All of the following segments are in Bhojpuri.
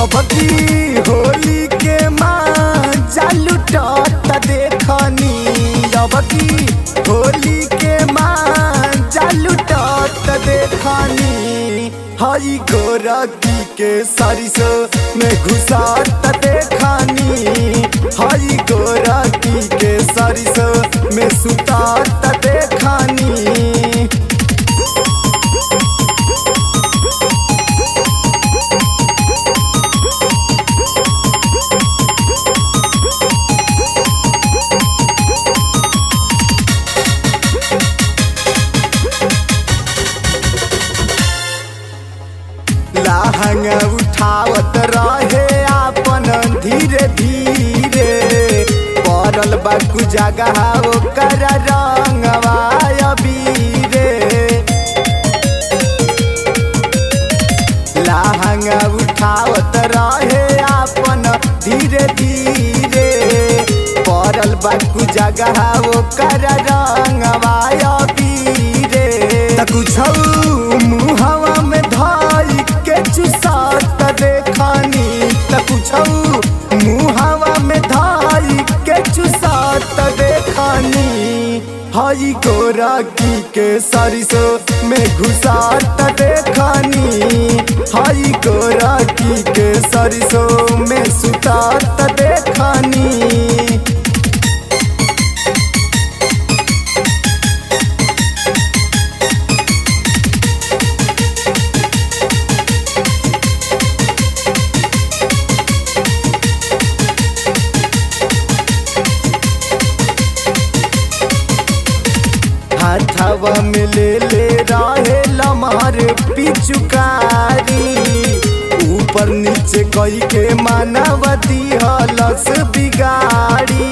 अब की होली के माँ चालू टट देखनी अब की होली के माँ चालू टट देखनी हई गोरकी के सरिसो में घुसात देखनी हई गोरकी के सरिसो में सुतात देखनी लहंगा उठावत रहे आपन धीरे धीरे पड़ल बाकू जगह ओकर रंगवा अबीरे लहंगा उठावत रहे आपन धीरे धीरे पड़ल बाकू जगह ओकर रंगवा अबीरे त कुछ मुहवा में धाई के चुसात देखनी त कुछ मुहवा में धाई के चुसात देखनी हई गोरकी के सरिसो में घुसात देखनी हई गोरकी के सरिसो में सुतात देखनी हाथवा में ले ले रहे लमार पिचुकारी ऊपर नीचे कई के मानवती हलस बिगाड़ी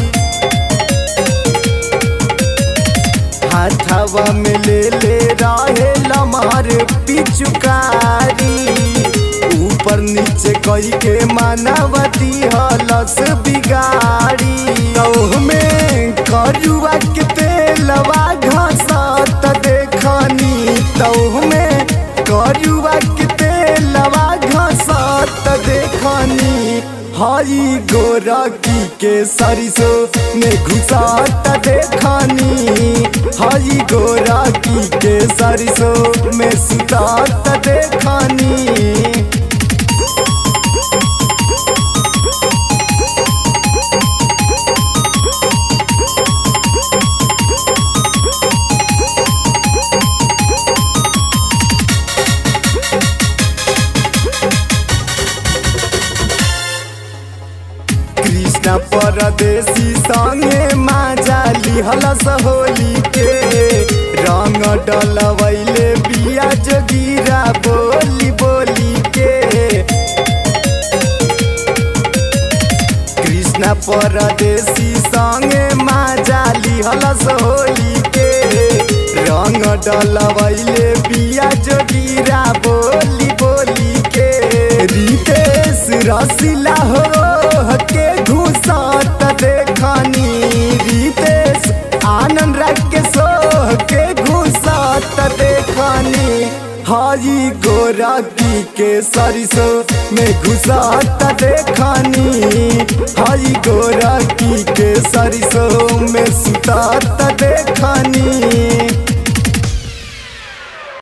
हाथवा में ले ले रहे लमार पिचुकारी ऊपर नीचे कई के मानवती हलस बिगाड़ी तौह में करुआ के तेलवा घसत देखनी तौह में करुआ के तेलवा घसत देखनी हई गोरकी के सरिसो में घुसात देखनी हई गोरकी के सरिसो में सुतात देखनी कृष्ण परदेसी संगे माजा लिहलस होली के रंग डलवैले बिया जोगिरा बोली बोली के कृष्ण परदेसी संगे माजा लिहलस होली के रंग डलवैले बिया जोगिरा बोली बोली के रितेश रसिला हो के घुसात देखनी रितेश आनंद रख के सोह के घुसात देखनी हई गोरकी के सरिसो में घुसात देखनी हई गोरकी के सरिसो में सुतात देखनी